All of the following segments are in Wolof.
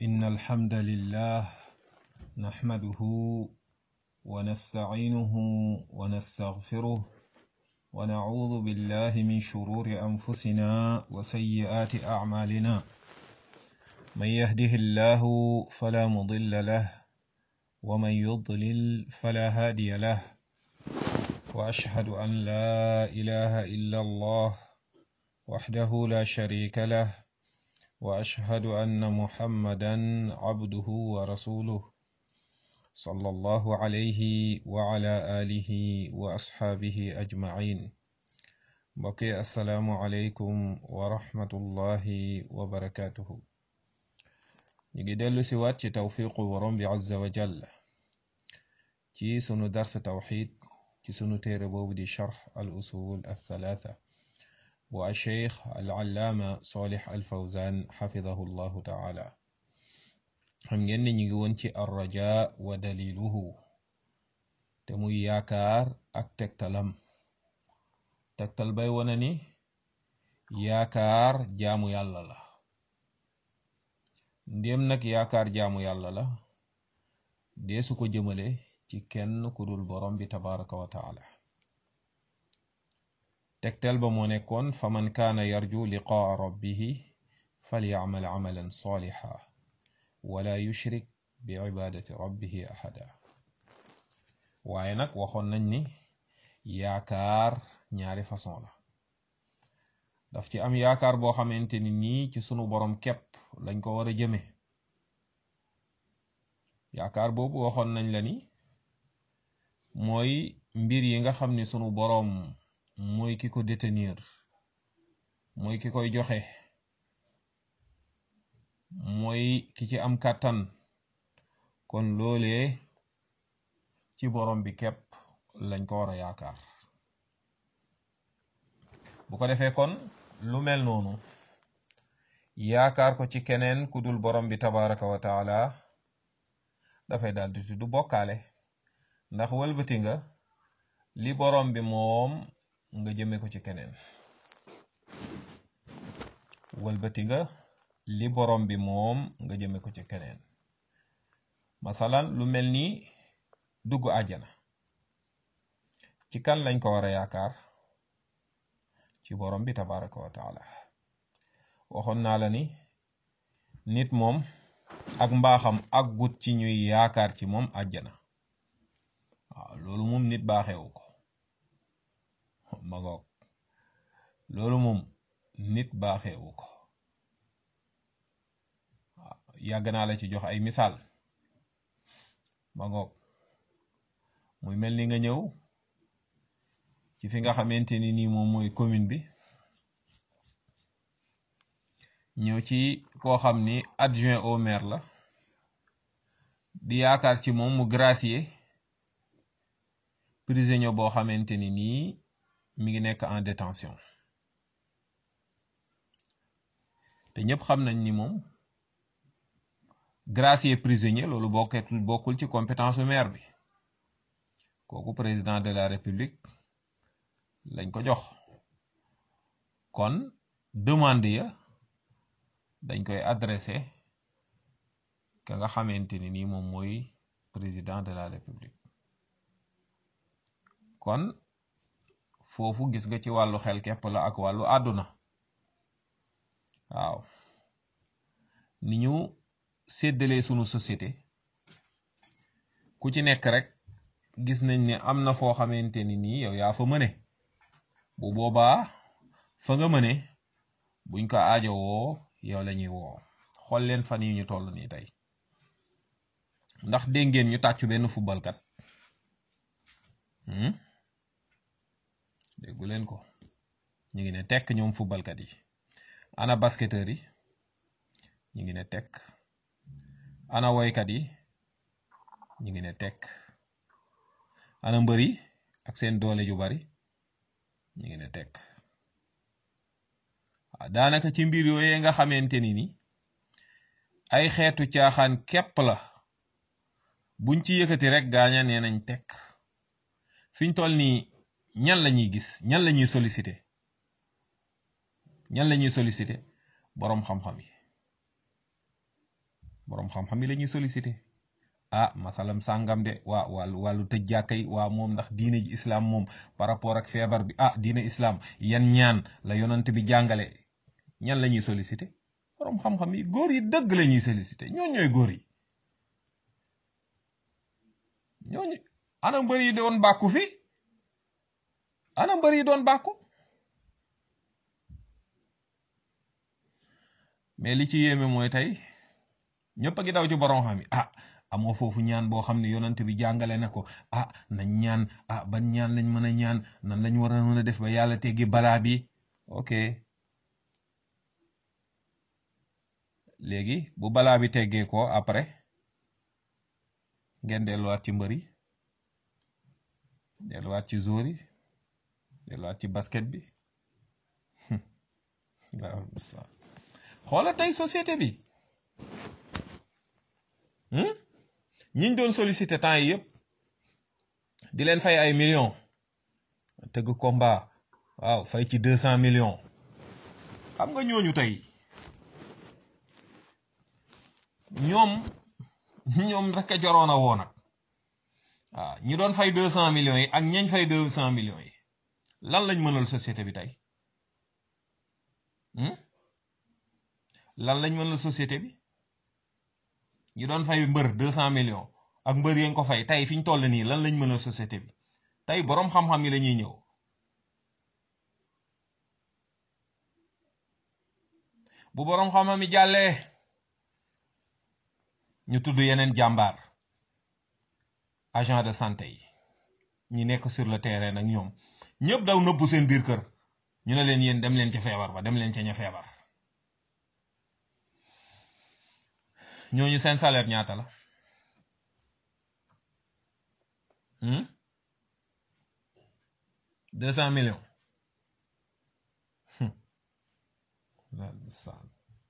إن الحمد لله نحمده ونستعينه ونستغفره ونعوذ بالله من شرور أنفسنا وسيئات أعمالنا من يهده الله فلا مضل له ومن يضلل فلا هادي له وأشهد أن لا إله إلا الله وحده لا شريك له وأشهد أن محمدا عبده ورسوله صلى الله عليه وعلى آله وأصحابه أجمعين بقي السلام عليكم ورحمة الله وبركاته نيجي دلو سوات توفيق ورم عز وجل ci sunu dars tawxid ci sunu téere boobu di charx al usul althalatha bu alcheikh alallaama solix alfawzan xafidahu llahu taala xam ngeen ni ñu ngi woon ci arraja wa daliluhu te muy yaakaar ak tegtalam tegtal bay wona ni yaakaar jaamu yàlla la ndéem nag yaakaar jaamu yàlla la deesu ko jëmale ci kenn ku dul borom bi tabaraka wa taala tegtal ba moo nekkoon fa man kaana yarju liqaa rabbihi falyacmal camalan salixa wala yushrik bi cibaadati rabbihi axada waaye nag waxoon nañ ni yaakaar ñaari façon la daf ci am yaakaar boo xamante ni nii ci sunu borom képp lañ ko war a jëme yaakaar boobu waxoon nañ la ni mooy mbir yi nga xam ni sunu boroom mooy ki ko détenir mooy ki koy joxe mooy ki ci am kàttan kon loolee ci boroom bi képp lañ ko war a yaakaar bu ko defee kon lu mel noonu yaakaar ko ci keneen ku dul boroom bi tabaraka wa taala dafay daal di tudd bokkaale ndax wëlbati nga li borom bi moom nga jëme ko ci keneen wëlbati nga li borom bi moom nga jëme ko ci keneen masalan lu mel ni dugg àjjana ci kan lañ ko war a yaakaar ci borom bi tabaraka wa taala waxoon naa la ni nit moom ak mbaaxam ak gut ci ñuy yaakaar ci moom àjjana waaw loolu moom nit baaxewu ko ma ngoog loolu moom nit baaxewu ko waaw yàgg naa la ci jox ay misaal ma ngoog muy mel ni nga ñëw ci fi nga xamante ni nii moom mooy commune bi ñëw ci koo xam ni adjoint au maire la di yaakaar ci moom mu gracier prisonnier boo xamante ni nii mi ngi nekk en détention te ñëpp xam nañ ni moom gracier prisonnier loolu bokketul bokkul ci compétence bu maire bi kooku président de la république lañ ko jox kon demande ya dañ koy adressé ka nga xamante ni nii moom mooy président de la république kon foofu gis nga ci wàllu xel képp la ak wàllu àdduna waaw ni ñu séddalee sunu société ku ci nekk rek gis nañ ne am na foo xamante ni nii yow yaa fa mëne bu boobaa fa nga mëne buñ ko aajowoo yow la ñuy woo xool leen fan yi ñu toll nii tey ndax dégg ngeen ñu tàccu benn footballkat déggu leen ko ñu ngi ne tekk ñoom footballkat yi ana basketteur yi ñu ngi ne tekk ana woykat yi ñu ngi ne tekk ana mbër yi ak seen doole ju bari ñu ngi ne tekk waaw daanaka ci mbir yooyee nga xamante ni ni ay xeetu caaxaan képp la buñ ci yëkkati rek gaaña nee nañ tekk fiñ toll nii ñan la ñuy gis ñan la ñuy sollicité ñan la ñuy sollicité boroom xam-xam yi boroom xam-xam yi la ñuy sollicité ah masalam sàngam de waa wàllu wàllu tëj jàkka yi waa moom ndax diine ji islam moom par rapport ak feebar bi ah diine islam yan ñaan la yonant bi jàngale ñan la ñuy sollicité boroom xam-xam yi góor yi dëgg la ñuy sollicité ñooñ ñooy góor yi ñooñu ana mbër yi doon bàkku fi ana mbër yi doon bàkku mais li ci yéeme mooy tey ñëpp a ngi daw ci borom xam yi ah amoo foofu ñaan boo xam ne yonent bi jàngale na ko ah nañ ñaan ah ban ñaan lañ mën a ñaan nan lañ war a mën a def ba yàlla teggi balaa bi ok léegi bu balaa bi teggee ko après ngeen delluwaat ci mbër yi delluwaat ci jour yi delluwaat ci basket bi waaw xoola tey société bi ñiñ doon sollicité temps yi yëpp di leen fay ay millions tëgg combat waaw fay ci deux cent millions xam nga ñooñu tey ñoom ñoom rek a joroon a woo nag waaw ñi doon fay deux cent millions yi ak ñañ fay deux cent millions yi lan lañ mënal société bi tey lan lañ mënal société bi ñi doon fay mbër deux cent millions ak mbër yeen ko fay tey fi ñu toll nii lan lañ mënal société bi tey boroom xam-xam yi la ñuy ñëw bu boroom xam-xam yi jàllee ñu tudd yeneen jàmbaar agent de santé yi ñi nekk sur le terrain nag ñoom ñëpp daw nëbbu seen biir kër ñu ne leen yéen dem leen ca feebar ba dem leen ca ña feebar ñooñu seen salaire ñaata la deux cent millions lahul mustaan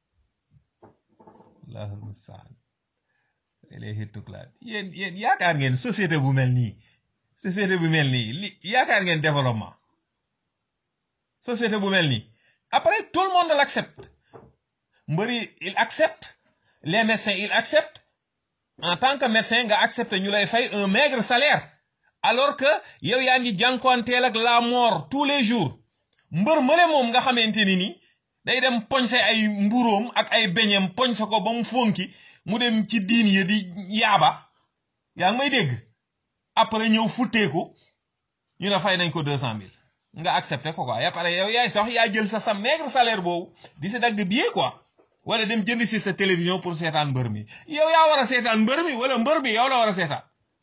lahul mustaan ilayhi tuklaat yéen yéen yaakaar ngeen société bu mel nii société bu mel nii li yaakaar ngeen développement société bu mel nii après tout le monde l'accepte mbëri il accepte les médecins ils acceptent en tant que médecin nga accepte ñu lay fay un maigre salaire alors que yow yaa ngi jànkuwanteel ak la mort tous les jours mbër mële moom nga xamante ni ni day dem poñse ay mburóom ak ay beñeem poñse ko ba mu fonki mu dem ci diin ya di yaaba yaa ngi may dégg après ñëw futteeku ñu ne fay nañ ko deux cent mille nga accepté ko quoi ya pare yow yaay sax yaa jël sa sa maigre salaire boobu di si dagg billet quoi wala dem jënd si sa télévision pour seetaan mbër mi yow yaa war a seetaan mbër mi wala mbër mi yow la war a seetaan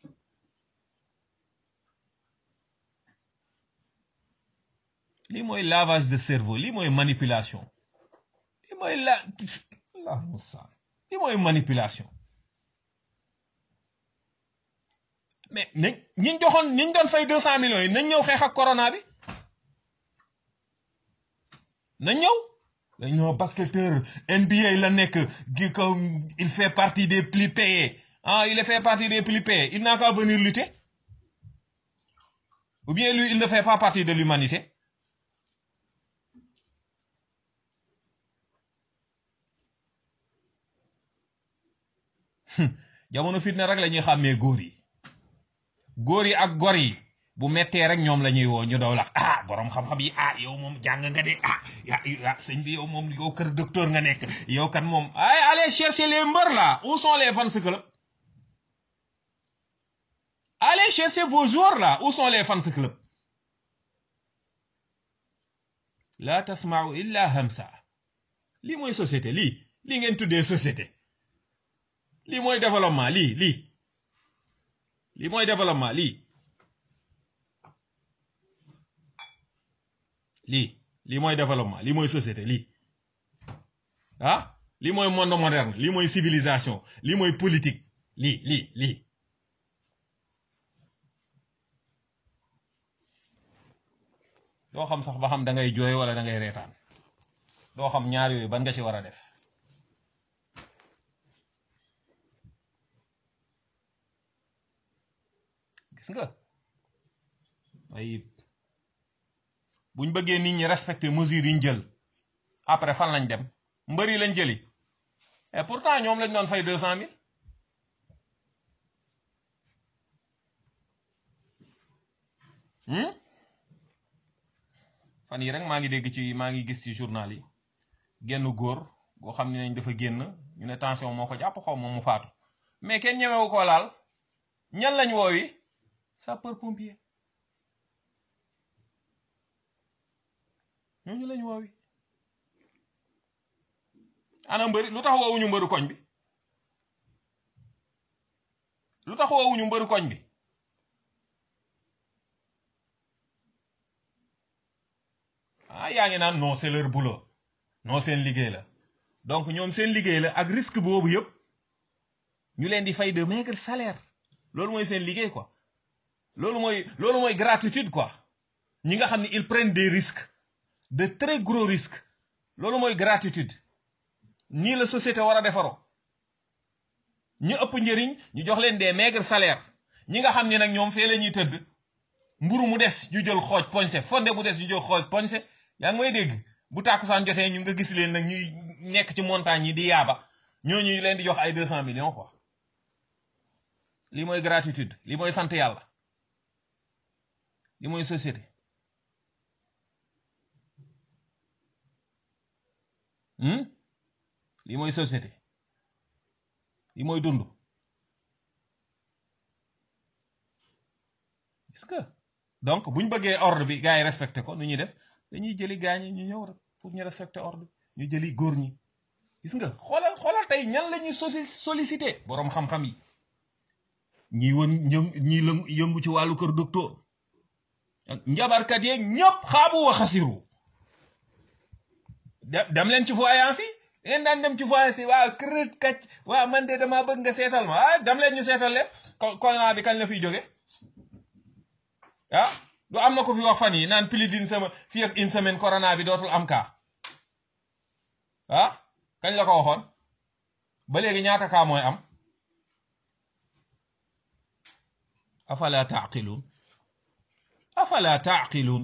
lii mooy lavage de cerveau lii mooy manipulation lii mooy la allah mustaan lii mooy manipulation mais nañ ñiñ joxoon ñiñ doon fay deux cent millions yi nañ ñëw xeex ak corona bi nañ ñëw dañ ñëw basketteur NBA la nekk gi ko il fait partie des plus payés ah il fait partie des plus payés il n'a qu'à venir lutter ou bien lui il ne fait pas partie de l'humanité jamono fitna rek la ñuy xàmmee góor yi góor yi ak gor yi bu mettee rek ñoom la ñuy woo ñu daw la ah borom xam-xam yi ah yow moom jàng nga de ah ya sëñ bi yow moom yow kër docteur nga nekk yow kan moom ay allez chercher les mbër là où sont les fans club allez chercher vos joueurs là où sont les fans club la tasma'u illa hamsa lii mooy société lii lii ngeen tuddee société lii mooy développement lii lii lii mooy développement lii lii lii mooy développement lii mooy société lii ah lii mooy monde moderne lii mooy civilisation lii mooy politique lii lii lii doo xam sax ba xam da ngay jooy wala da ngay reetaan doo xam ñaar yooyu ban nga ci war a def gis nga ay buñ bëggee nit ñi respecter mesures yi ñu jël après fan lañ dem mbëri lañ jëli et pourtant ñoom lañ doon fay deux cent mille fan yi rek maa ngi dégg ci maa ngi gis ci journal yi genn góor goo xam ne nañ dafa génn ñu ne tension moo ko jàpp xaw moom mu faatu mais kenn ñemewu ko laal ñan lañ woowi sapeur pompier ñooñu lañ woowi ana mbëri lu tax woowuñu mbëru koñ bi lu tax woowuñu mbëru koñ bi ah yaa ngi naan non c'est leur boulot non seen liggéey la donc ñoom seen liggéey la ak risque boobu yëpp ñu leen di fay de maigre salaire loolu mooy seen liggéey quoi loolu mooy loolu mooy gratitude quoi ñi nga xam ne ils prennent des risques de très gros risques loolu mooy gratitude nii la société war a defaroo ñu ëpp njëriñ ñu jox leen des maigres salaires ñi nga xam ne nag ñoom fee la ñuy tëdd mburu mu des ñu jël xooj poñse fonde mu des ñu jël xooj poñse yaa ngi may dégg bu tàkkusaan jotee ñu nga gis leen nag ñuy nekk ci montagne yi di yaaba ñooñu ñu leen di jox ay deux cent millions quoi lii mooy gratitude lii mooy sant yàlla lii mooy société lii mooy société lii mooy dund est-ce que donc buñ bëggee ordre bi gars yi respecté ko nu ñuy def dañuy jëli gaañi ñu ñëw rek pour ñu respecté ordre bi ñu jëli góor ñi gis nga xoolal xoolal tey ñan la ñuy sollicité boroom xam-xam yi ñi won ñi yëngu ci wàllu kër docteur njabarkat yeeg ñëpp xaabu wa xasiru dem leen ci voyance yi ngeen daan dem ci voyance yi waa kërët kacc waa man de damaa bëgg nga seetal ma ah dem leen ñu seetal leen corona bi kañ la fiy jóge ah du am na ko fi wax fan yi naan plus d'une semaine fii ak une semaine corona bi dootul am kaa ah kañ la ko waxoon ba léegi ñaata kaa mooy am afala taaqiluun afala taaqiluun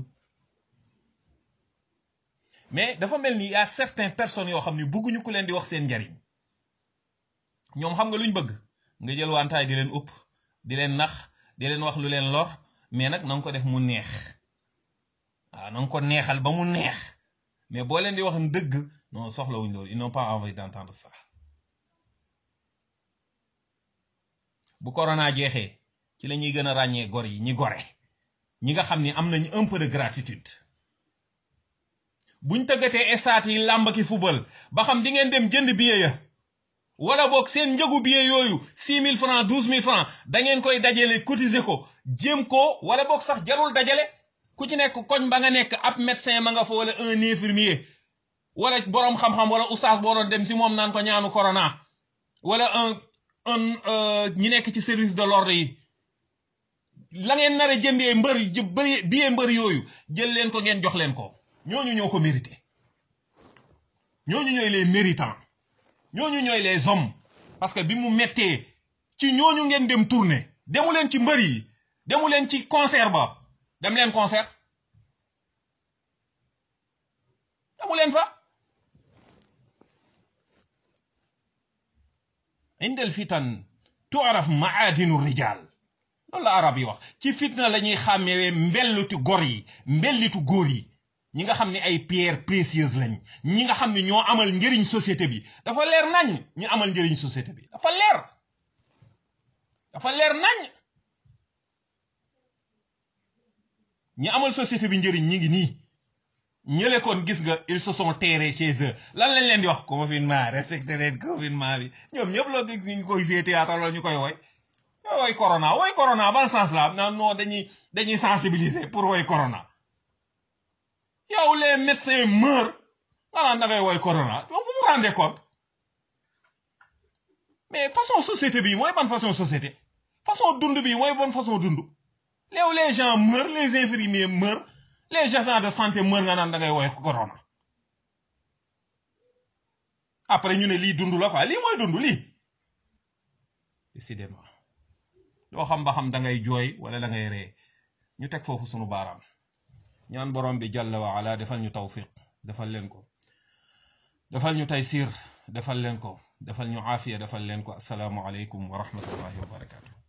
mais dafa mel ni y a certaines personnes yoo xam ne bëgguñu ku leen di wax seen njariñ ñoom xam nga luñ bëgg nga jël wantaay di leen upp di leen nax di leen wax lu leen lor mais nag na nga ko def mu neex waaw na nga ko neexal ba mu neex mais boo leen di wax dëgg non soxlawuñ loolu ils n'ont pas envie d'entendre ça bu corona jeexee ci la ñuy gën a ràññee gor yi ñi gore ñi nga xam ni am nañ un peu de gratitude buñ tëggatee estaat yi làmb ki football ba xam di ngeen dem jënd billet ya wala boog seen njëgu billet yooyu six mille francs douze mille francs da ngeen koy dajale cotiser ko jéem ko wala boog sax jarul dajale ku ci nekk koñ ba nga nekk ab médecin ma nga fa wala un infirmier wala boroom xam-xam wala oustaz boo doon dem si moom naan ko ñaanu corona wala un un ñi nekk ci service de l'ordre yi la ngeen nar a jëndee mbër bëri billet mbër yooyu jël leen ko ngeen jox leen ko ñooñu ñoo ko mérité ñooñu ñooy les méritants ñooñu ñooy les hommes parce que bi mu mettee ci ñooñu ngeen dem tourner demu leen ci mbër yi demu leen ci concert ba dem leen concert demu leen fa indal fitan tuaraf maadinu rijal loolu la arab yi wax ci fitna la ñuy xàmmewee mbellitu gor yi mbellitu góor yi ñi nga xam ne ay pierres précieuses lañ ñi nga xam ne ñoo amal njëriñ société bi dafa leer nañ ñu amal njëriñ société bi dafa leer dafa leer nañ ñi amal société bi njëriñ ñi ngi nii ñële kon gis nga ils se sont terrés chez eux lan lañ leen di wax confinement respecté leen confinement bi ñoom ñëpp loo gis ñu koy jouer théâtre la ñu koy woy woy corona woy corona ban sens la non non dañuy dañuy sensibiliser pour woy corona yow les médecins meurent nga naan da ngay woy corona vous vous rendez compte mais façon société bi mooy ban façon société façon dund bi mooy ban façon dund léew les gens meurent les infirmiers meurent les agents de santé meurent nga naan da ngay woy corona après ñu ne lii dund la quoi lii mooy dund lii décidément doo xam ba xam da ngay jooy wala da ngay ree ñu teg foofu sunu baaraam ñaan borom bi jàlla wa ala defal ñu tawfiq defal leen ko defal ñu taysiir defal leen ko defal ñu aafiya defal leen ko asalaamu aleykum wa rahmatullahi wa barakaatu